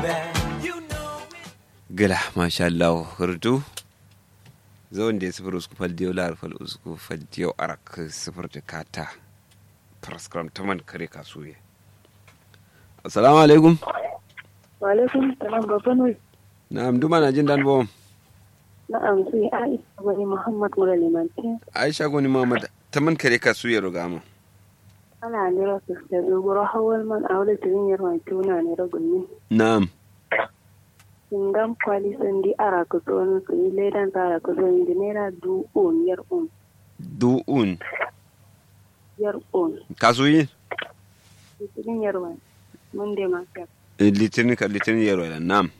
gila masha Allah hurdu zawon da ya sifir usku fal diyo lar fal usku fal diyo arak sifir da kata praskram taman kare kasuye assalamu alaikum wa alaikum salam babban wai na'am duma na jin dan bom na'am sai aisha wani muhammad mura limantin aisha goni muhammad taman kare kasuye rugama ana nira su da dogoro hawal man a wani tirin yarwa tuna ne ragunni na'am singam kwali sandi ara ku tsohon su yi ledan tsara ku tsohon da naira du'un yar un du'un yar un kasuye tirin yarwa mun da masu litinin ka litinin yaro da na'am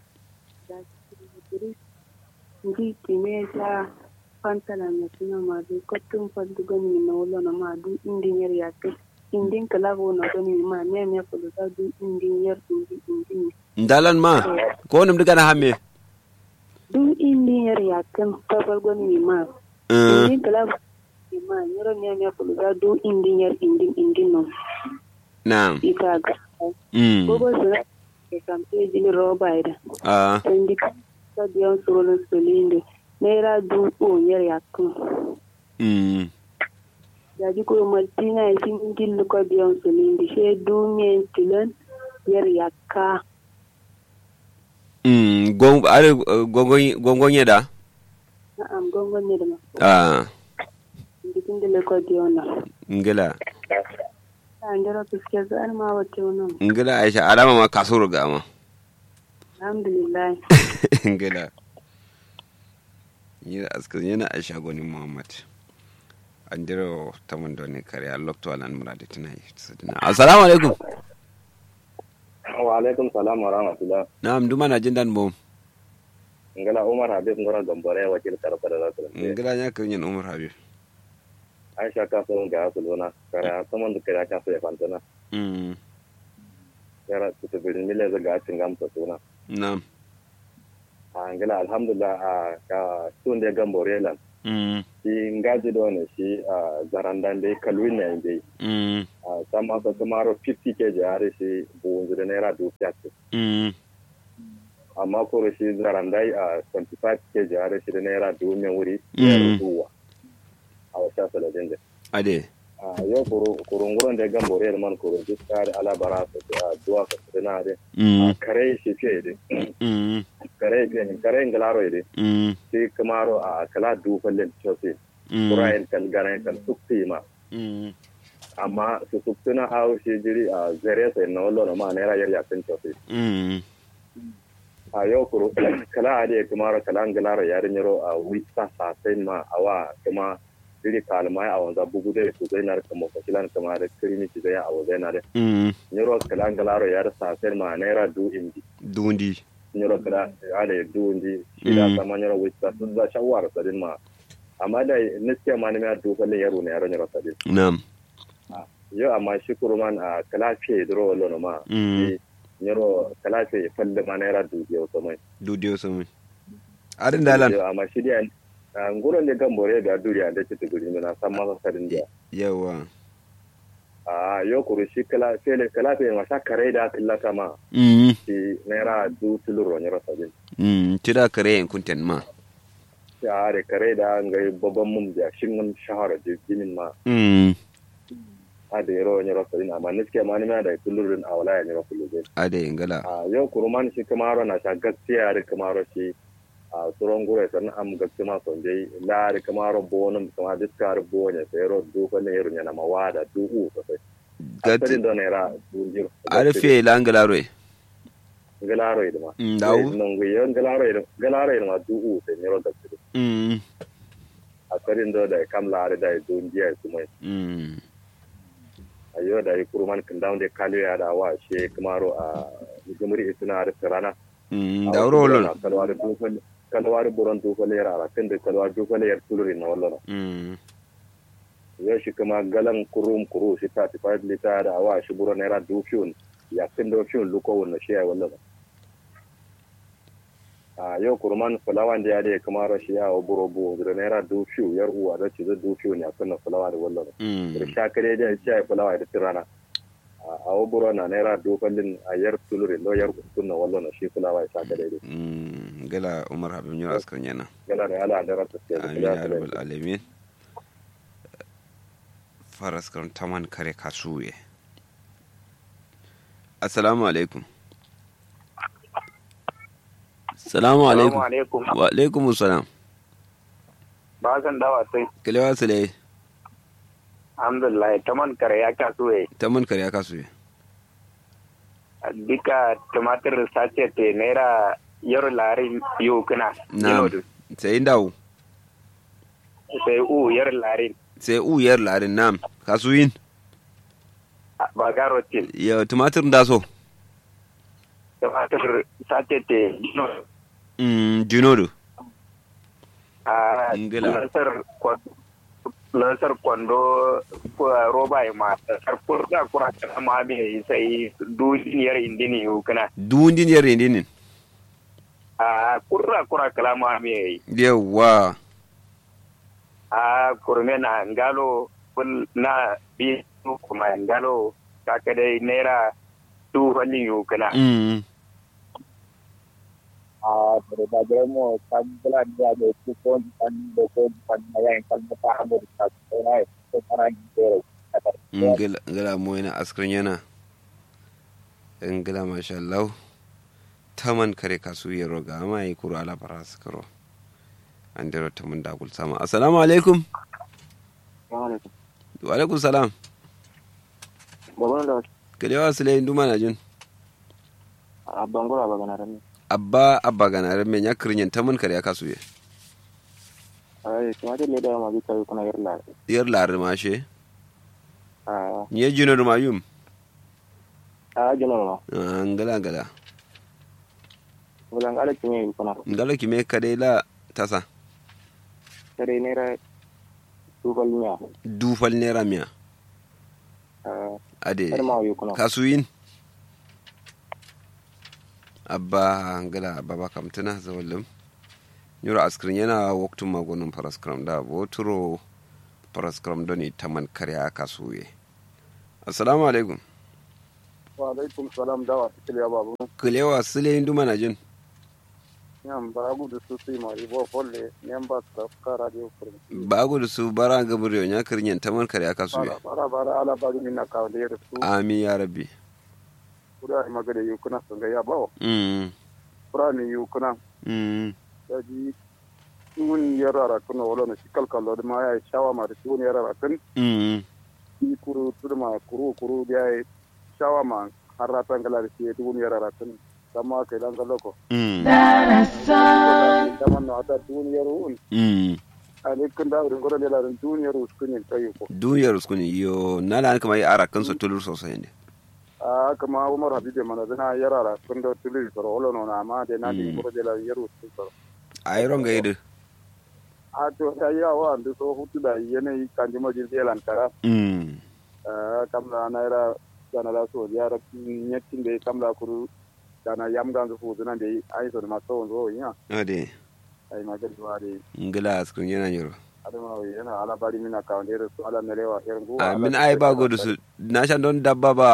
ndi kime ja pantala na suna madu kotun fadu gani na wula na madu indin yar yake indin kalabo na gani ma ne me kudu da du indin yar indi indin ndalan ma ko nim diga na hamme du indin yar yake tabar gani ma indin kalabo ma yaro ne me kudu da du indin yar indin indin no na'am ita ga mm gogo su ke kamfe jini roba ida ah sandi ka biyan surulun sulinde naira du yar yake mm yaji ko martina ya sin gillu ko biyan su lindi she dumen tilan yar yakka mm gon are gongon gongon yeda na'am gongon ne da ma ah indikin da ko diona ngila ta ndara tuske zan ma wace wannan ngila aisha alama ma kasuru ga ma alhamdulillah ngila yira askan yana aisha goni muhammad andiro tamun doni kare a lokto alan muradi tunai assalamu alaikum wa alaikum salam wa rahmatullah na'am duma na jin dan bom ngala umar habib ngora gambare wakil karfa da zasu ngila nya kan yin umar habib aisha ka so ga su lona kara saman da kara ka so ya fantana mm yara su ta birin mile zaga cin gamsa suna na'am a ngala alhamdulillah a ka tun da gambore lan mm shi ngaji do ne shi a zarandan dai kalwin ne dai mm a sama ka kamaro 50 kg are shi buwun da naira dukiya ce mm amma ko shi zarandai a 25 kg are shi da naira dukiya wuri Mm. ya ruwa a wata saladin da ade a yau kurunguran da gan bore da man kurun duk tsari alabara su a duwa ka su na de mm kare shi fiye de mm kare fiye kare ngalaro de mm shi kamaro a kala du fallen chose mm kurayen kan garan kan sukti ma mm amma su suktuna hawo shi jiri a zare sai na wallo na ma naira yar yakin chose mm a yau kuru kala ade kamaro kala ngalaro yarin yaro a wita sa sai ma awa kuma jiri kalmai a wanda bugu da su zai na kama fasilan kamar kirimi ci zai a wazai na da mm nyoro kala ngalaro yar sa sai ma naira du indi dundi nyoro kala ale du indi shida Mm. sama nyoro wista sun za shawar sadin ma amma da niske ma ne ma du kalle yaro ne yaro nyoro sadin na'am yo amma shi kuruman a kala fe dro wallo no ma Mm. shi nyoro kala fe falle ma naira du yo so mai dudiyo sun arin dalan yo amma shi dia nguro ne gambore da duriya da ci tuguri na san ma sadin dia yawa a yo kuru shi kala fe kala fe ma sha kare da kallata ma mm shi naira du tuluro nyoro sadin mm tira kare en kunten ma shahara kare da ngai babban mun da shin shahara da ginin ma mm a da yaro ne rasa din amma niske ma ni ma da kullurin a wala ne rasa luje ade ngala a yau kuruman shi kamaro na sha gaskiya da kamaro shi a tsoron gure san am gaskiya ma son dai la da kamaro bonum kuma diskar bonye sai ro du ko ne yaro ne na mawada du u so sai gat asalin da ne ra du jiro arfe la ngala roe galaro idma Mm, dawo. non wi yon galaro idma galaro idma du u sai ne ro gaskiya mm asalin da da kam la da du jiya su mai mm a yau da yi kuruman kan down da kaliyo ya da wa she kamaro a jumuri suna da rana mm dawro wolon kalwa da dukkan kalwa da buran dukkan yara a kan da kalwa dukkan yar tuluri na wallan mm yau shi kuma galan kurum kuru shi ta tafi lita da wa shi buran naira dukkan ya kan da fiyon luko wannan shi ya wallan a yau kuruman fulawan da ya da kamar shi ya wa buro bu da naira dukkan yar uwa da ci da dukkan ya kan fulawa da wallan mm da shakare da shi ya fulawa da tirana a waburo na naira dofallin a yar tulurin do yar kunna wallo na shi kula wa isa ka daidai Mm, gala umar habib nyura askar yana gala da ala da rata ke amin ya rabbal alamin faras kan taman kare kasuye assalamu alaikum assalamu alaikum alaikum. wa alaikum assalam Ba san dawa sai. kalewa sule Alhamdulillah taman kare ya kaso eh. taman kare kasuye Dika tumatir sace te naira yaro larin yau kana. na sai dawo Sai u yaro larin. sai uyar larin nam kasuyin Ba garo tin. ya tumatir da so Tumatir sace te no. mm, jinodo A Ingila. lansar kwando. Lansar kwando ko roba ya ma. Lansar kurda kura kana ma me sai duniyar indini yau kana. duwundin yar rendinin A kurra kura kala ma me yawa a kurme na ngalo ful na bi su kuma ngalo kaka dai naira tu wani yu kana mm. a da da mo kan bula dia de ku kon kan do ko kan ya en kan ta mo ta ko na ko para gero ngila ngila mo yana askrin yana ngila masha Allah taman kare kasu ya roga amma yi kuro ala fara su karo an dero taman dagul sama assalamu alaikum wa alaikum salam babban da kalewa su layin duma na jin a bangura ba gana rami abba abba gana ran men ya kirin taman kare kasu ya ai kuma da ne da ma bi kai kuna yarla yar lar ma she a ni ya jino ma yum a jino no Ah, ngila ngila bulan ala kinye kuna ngala ki me kade la tasa tare naira tu balnya dufal nera miya a ade har ma yu kuna kasuyin abba ngala baba kamtana zawallum nyuro askrin yana waktun magonin paraskram da boturo paraskram doni taman karya kasuye assalamu alaikum wa alaikum salam dawa tikliya babu kulewa sule indu mana jin nyam baragu da su su ma ibo folle nyam ba ka ka radio fur bagu da su bara gabriyo nya kirin taman karya kasuye bara bara bara ala ba min na ka da yar su amin ya rabbi kura ma ga da yu kuna sun ga ya bawo mm kura ni yu kuna mm da ji tun yarara kuna wala na shi kalkalo da ma ya shawa ma da tun yarara kun mm i kuru turma kuru kuru dia shawa ma harata ngala da shi tun yarara kun sama kai dan kaloko mm dama no ata tun yaru mm ani kun da rin gora da rin tun yaru kun yin tayi ko duniyar uskuni yo nala an kama yi ara kansa tulur sosai ne a kama umar habibe mana zana yarara kun da tuli soro wala no na ma de na di Mm. gora da yaru kun soro a yi ronga yi da a to ya yawa da so hutu da yanayi kan jima jirgin lantara mm kamla naira dana la so yara nyetin de kamla kuru dana yam ganzu fu dana de ai so ma so zo nya ade ai ma gadi wari ngila askrin yana yoro adama wi yana ala bari mina ka de so ala melewa her ngu amin ai ba godu su na shan don dabba ba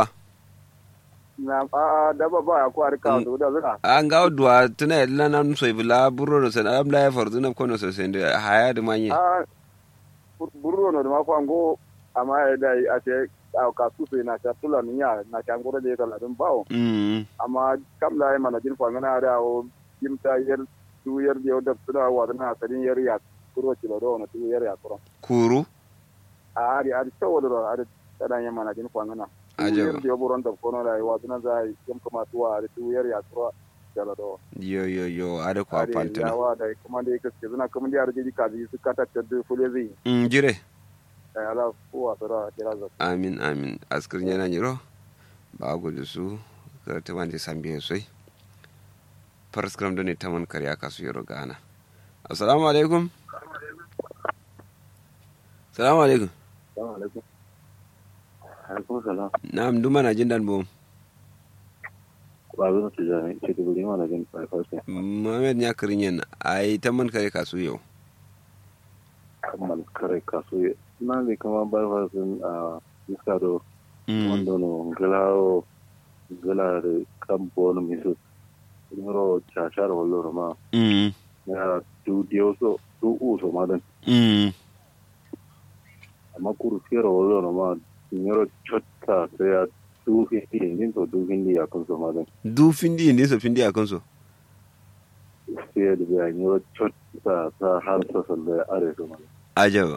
na a daba ba ko ar ka do da zuna an ga duwa tuna yadda nan so ibla burro no sen am la for zuna kono so sen da haya da manye a burro no ma ko ango ama ai dai ate a ka su su na ta tula ni ya na ta ngoro de kala dum bawo mm amma kamla ai mana jin fa ngana da o kimta yer tu yer de o da tuna wa na sadin yer ya kuro ci do no tu yer ya kuro kuru a ari ari tawodoro ari taɗan yamma na jin kwangana Ajaba. tuyar da yoburon da kono da yawa suna za yam kama tuwa ari tuyar ya tura jala do yo yo yo ada kwa ari pantana yawa da kuma da yake suna kuma da arjiji kaji su kata ta da fule zai mm jire ai ala kuwa sura kira za amin amin askrin yana yoro ba godu su ka ta wanda sambiye soi paraskram don ne taman karya kasu yoro gana assalamu alaikum assalamu alaikum assalamu alaikum alaikum salam na'am duma na jin dan bom ba zan su jami ce da guri mana jin farfarsa Mohamed ya kirin yin ai taman kare kasu yau kammal kare kaso na ne kama barfarsun a iska do mm wanda no ngala ngala de kampo no misu ngoro chachar wallo ma mm ya tu dioso tu uso ma den mm amma kuru fero wallo ma ngoro chotta sai ya tu hindi din to du hindi ya kun so ma den du findi ne so findi akan so sai da ya ngoro chotta ta har sa salle are so ma ajaba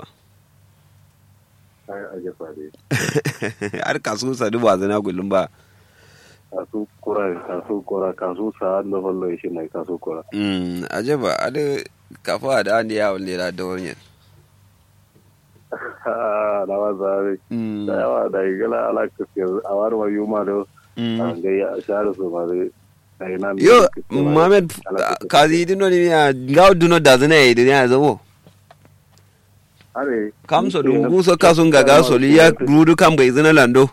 ai aje fa dai har kasu sadu ba zana gullum ba kasu kura kasu kura kasu sa da wallo shi mai kasu kura mm ajaba ade kafa da an ya walle da dawon na wa zabe mm da yawa da igala ala kafir a wani wa yuma da mm an ga ya share su ma dai ai nan yo mohammed kazi dino ni ya ngaw duno da zana yi dunya zabo are kam so dum guso kasun gaga so li ya rudu kam gai zana lando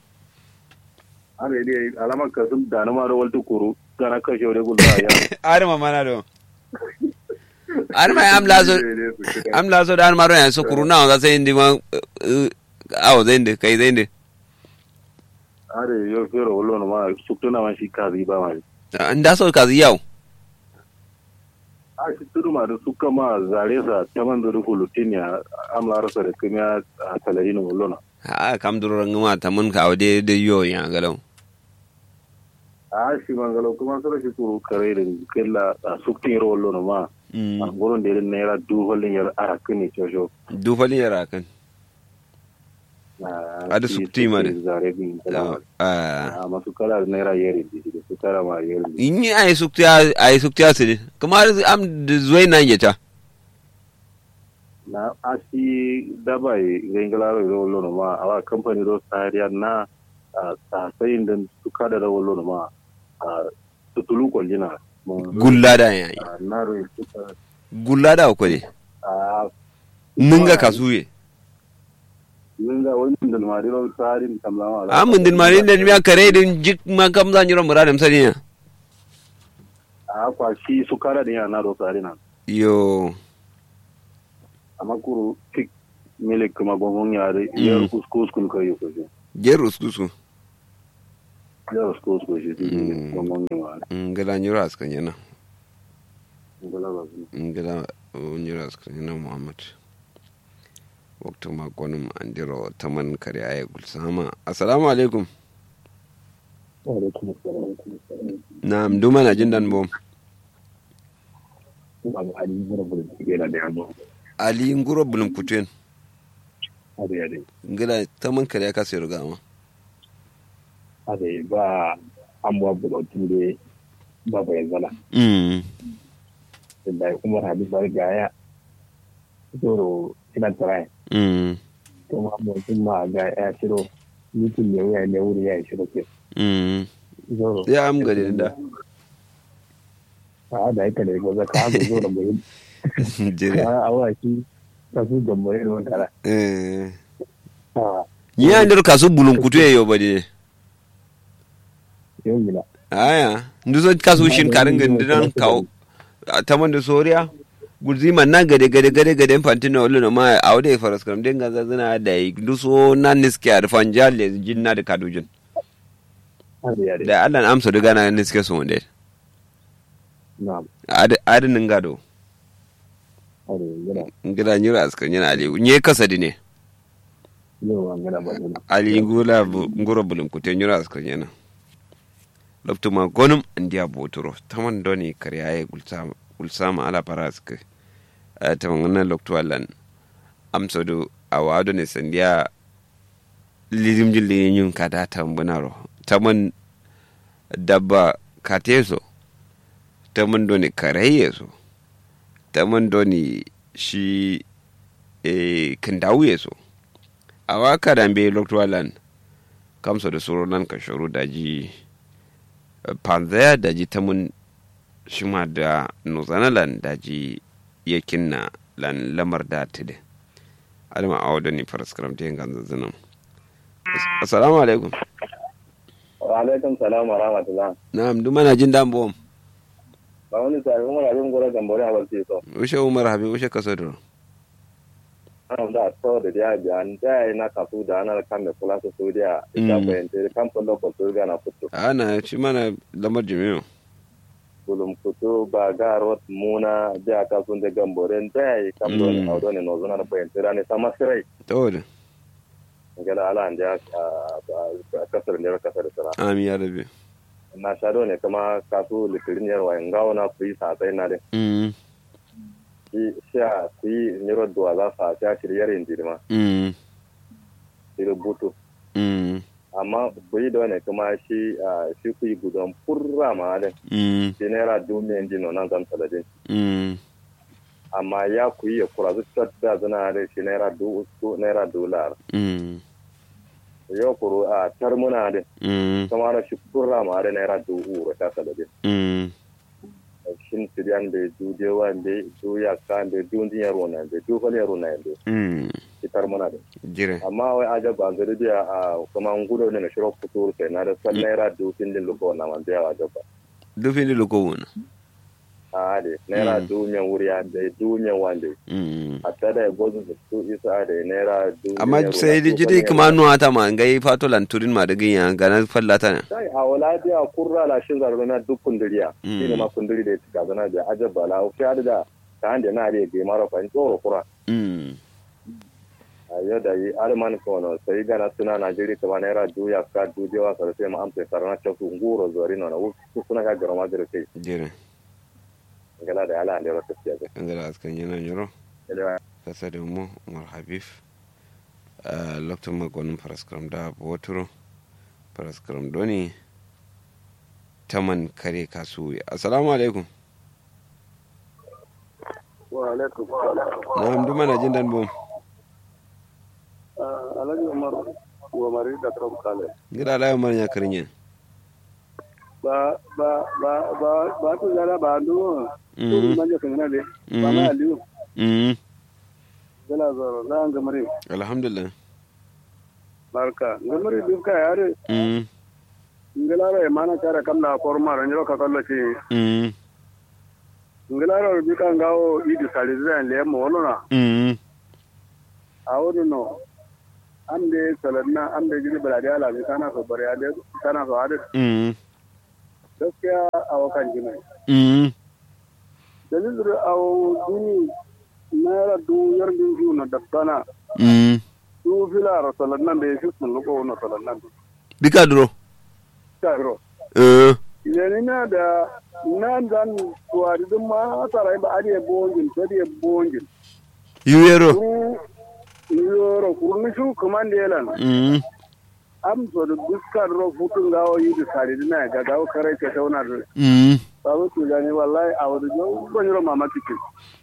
are dai alama ka sun da na ma da waltu kuru kana ka shore gulba ya are ma mana do are ma am lazo am lazo da maro ya so kuruna za sai ndi ma awo zende kai zende are yo fero wallo no ma sukuna ma shi kazi ba ma nda so kazi yau a shi tudu ma da suka ma zare sa ta man da rufu lutinia amla rasa da kuma a talari no wallo na a kam duro ngama tamun ka awde de yo ya galau a shi mangalo kuma sura shi kuru kare da kella a suktin ro wallo no ma mm a gurin da irin naira dubu hollin yar arakin ne cojo du fali yara kan Ada sukti ma de. zare bin ah a masu kala naira yeri da su kara ma yeri inni ay suktiya ay suktiya sidi kuma am de zuwai nan yata na asi dabai rengalaro ro lono ma awa company ro sariya na a sasayin da su kada da lono ma a tutulu ko jina gulla da yayi na ro suka gulla da ko ne a mun ga kasuye yin ga wani da mari ro sarin kamlama a mun din mari da miya kare din jik ma kam zan yiro muradam sani a kwa shi su kara da yana ro sarina yo amma kuru fik milik kuma gongon yare yar kuskus kun kai ko shi gerus kusu yar kuskus ko shi Mm. gongon yare ngala nyura askan yana ngala ba su ngala nyura askan yana muhammad waktu ma konum andiro taman kare ay gulsama assalamu alaikum na'am duma na jin dan bom abu ali mura bulu yana da yamma ali nguro bulum kutuen abu ya dai ngala taman kare ya kasu ruga ma abu ba amuwa bulu tun ba bai zala mm da kuma hadi bar gaya zoro ina tare mm kuma mutum ma ga ya shiro mutum ne wuya ne wuri ya shiro ke mm zoro ya am gari da a da yake da goza ka ga zoro bai jere a awa shi ka su da mai ron tara eh a ni andiro kasu bulum kutue yo bade yau gina aya nduso kasu shin karin gandinan kawo taman da soriya gurzi man na gade gade gade gade fantina wala no ma awde faras kam den ganza zina da yi nduso nan niske ar fanjale jinna da kadujin abu ya dai da Allah na amsa duga na niske so wonde na adinin gado abu gina ngida nyura askan yana ali nye kasadi ne yau an gina ba gina ali ngula bu- nguro bulum kute nyura askan yana loftuma gonum andiya botoro taman doni kariyaye gulsama gulsama ala paraske taman ngana loktu allan amsodu awado ne sandiya lirim jilli nyun kada tambunaro taman dabba kateso taman doni karayeso taman doni shi e kindawuyeso awa kadambe loktu allan kamso da soro nan ka shoro daji panzaya daji tamun shima da nuzanalan daji yakin na lan lamar da tide alma awdo ni paraskram te ganza zanam assalamu alaikum wa alaikum salam wa rahmatullah na'am duma na jin dan bom ba wani sai umar abin gora gambore a balce so ushe umar habi ushe kasado ana da to da dia biya da ya na kasu da ana kan da kula su su dia ita Mm. bayan kan kullu ko su ga na fito ana ci mana lamar jami'u bulum kutu ba ga rot muna da ka sun da gamboren da ya kan do ne Mm. audo ne no zuna da bayan tira ne sama sirai to da ngala ala ande a kasar ne kasar sara amin ya rabe na shado ne kuma kasu litirin yarwa ngawo na ku yi sa sai na de mm shi sha ku yi nyiro duwa za sa sha shiryar yin dirma mm shirin butu mm amma ku yi da ne kuma shi shi ku yi gudun furra ma de mm shi naira dumiyan dino nan zan taladin mm amma ya ku yi ya kura zu da zana da shi naira du uku naira dolar mm yau kuru a tarmuna de mm kuma da shi furra ma da naira du uro ta taladin mm shin siriyan da du dewa da du ya kan da du ndiyar rona da du fali rona da mm fitar muna da jire amma wai aja ba zai biya a kuma ngudo ne na shiro futuru sai na da san naira du fin din luko na man biya aja ba dufin da loko wuna a de naira Mm. du men wuriya da du men wande mm hatta da gozu da su isa da naira du amma men sai da rona, du jide fali kuma rona. nuwa ta ma ngai fato lanturin ma da ginya ga na fallata ne sai a wala biya kurra la shin zarbe na duk kunduriya Mm. shi ne ma kunduri da ya zana da aja ba la o fi da ta hande na da ge mara fa tsoro kura mm a yau da yi alman kono sai gana suna najeri kama naira du ya ka du jewa sarfe ma amsa sarana ta su nguro zori no na wuku suna ga garma da kai jire ngala da ala ande rata tiya an zara askan yana yoro ga kasa da mu umar habib a lokacin makonin faraskaram da boturo faraskaram doni taman kare kasu assalamu alaikum wa alaikum na hamdu mana jin dan bom alhaji umar wa mari da tram kale gida alayo mara ya karin ba ba ba ba ba to zara ba ndo Mm. manje kan na de ba Mm. ma aliyu mm gala zoro za an gamare alhamdulillah barka gamare duka yare mm ngala ra mana cara kamla korma ranjiro ka kallo ci mm ngala ra bi kan gawo idi sali zan le mo wona mm awudu no amde salanna amde jini balade ala bi kana so bare ade kana so ade mm gaskiya awakan jini mm dalilin awo duni naira du yardin ju na dabbana mm du fila ra salannan be shi sun luko na salannan dika duro ta ro eh yani na da nan dan tuwari dun ma sarai ba ade bongin to de bongin yuyero kuru yoro kuru ni shu kumande lan mm am so da duskar ro futun gawo yi da sari dina ga gawo kare ke tauna da mm babu tu gani wallahi a wadu jo ban yoro mama tike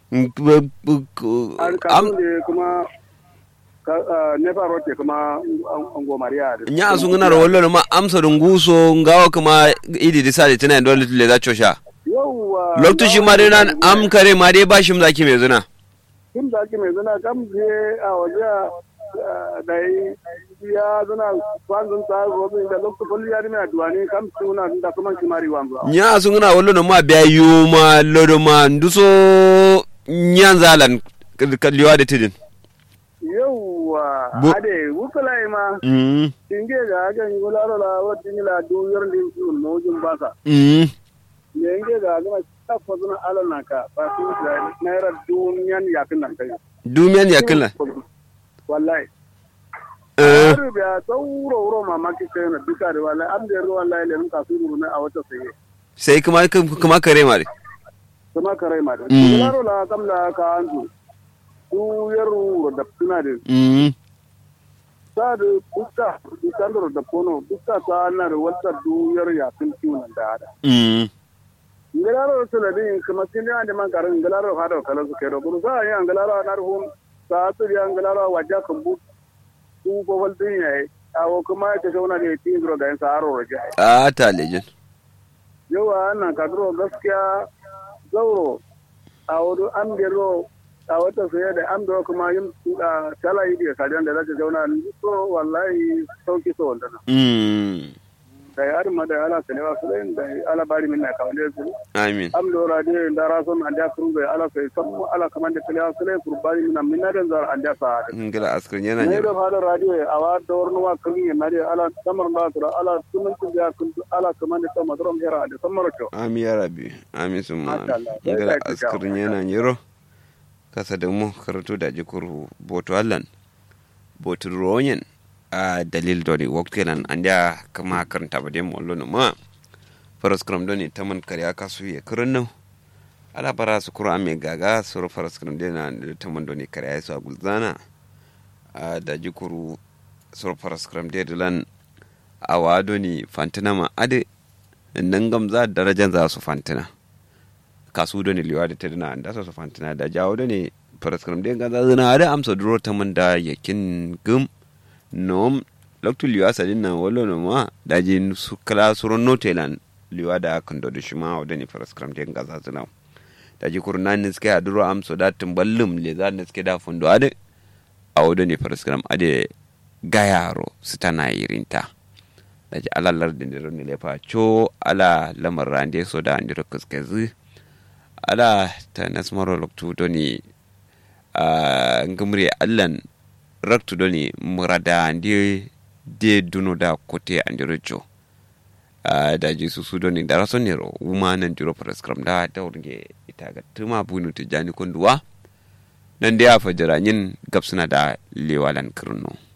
an am kamun da kuma ka- ah, nefa rote kuma an gomariya da nya su ngana ro wallo ma amsa dunguso ngawa kuma idi disali tana dole le za chosha yauwa lokto shi ma dai nan am kare ma dai bashi mu zaki mai zuna kin da ake mai zana kam je a waje ah, da yi ya zana kwanzun ta robin da lokacin kwalli ya dina duwani kam suna da kuma kimari wanzu nya su ngana wallo ma biya yuma lodo ma nduso nyan zalan kalliwa da tidin yauwa Bu- ade wukulai ma mm tinge ga hakan yi gularo la wadda ni la du yor din su mojin basa mm ne nge ga ga ta fa zuna ala na ka ba su da naira duniyan yakin nan kai dumiyan ya killa wallahi eh har biya tsawuro wuro mamaki kai na duka da wallahi am da ruwa wallahi le ka su ne a wata sai sai kuma kuma kare ma dai kuma karai ma da Mm. gularo la kam la ka anzu du yor wuro da tuna da mm sa da duka duka da kono duka ta na da wata du yor yakin kiwon da ada mm ngalaro sula din kuma sini ande man karan ngalaro hado kala su kero buru sa ya ngalaro nar hum sa tu ya ngalaro wajja kambu tu ko wal din yayi awo kuma ta shauna ne tin dro ga sa aro roje a ta lejin yawa nan ka dro gaskiya zauro awo do an gero a wata sai da an do kuma yin tala yi da sajan da zata zauna to wallahi sauki so wannan mm da ya ma da ala kalewa su da ala bari min na kawale su amin am do radio da raso na da kuru ga ala sai sam ala kaman da kalewa su kur bari min min na da zar an da sa ngila askar yana ne ne da fara radio awa da warnu wa kun ne na da ala samar da su ala sunan ku da kun ala kaman da madrom hera da samar to amin ya rabi amin sun ma Masha Allah. ngila Sai ka askar jawo. yana nyiro kasa da mu karatu da jikuru boto allan boto ronyen a dalil doni waktilan an da kama karanta ba dai mu wallo ma faras kram doni taman kariya kasu ya kurun nan ala bara su kura mai gaga su faras kram dai na da taman doni kariya su a gulzana a da jikuru su faras kram dai dilan a wa doni fantina ma ade nan gamza darajan za su fantina kasu doni liwa da ta dina da su fantina da jawo doni faras kram dai gaza zina da amsa duro taman da yakin gum nom loktu liwa sadin na wolo no ma daji su kala suron notelan liwa da kan do shima o dani faras kram den gaza zina daji kurna ni ske aduro am so da tumballum le za ni ske da fundo ade a o dani faras kram ade gayaro sitana irinta daji ala lardin da ni lefa cho ala lamar rande so da andiro kuskezi ala ta nasmaro loktu doni a ngumri allan raktu doni murada andi de duno da kote andiro jo a da ji su su doni da rason nero wuma nan jiro prescribe da da wurge ita ga tuma bunu tijani kunduwa nan da ya fajira yin gabsuna da lewalan kirno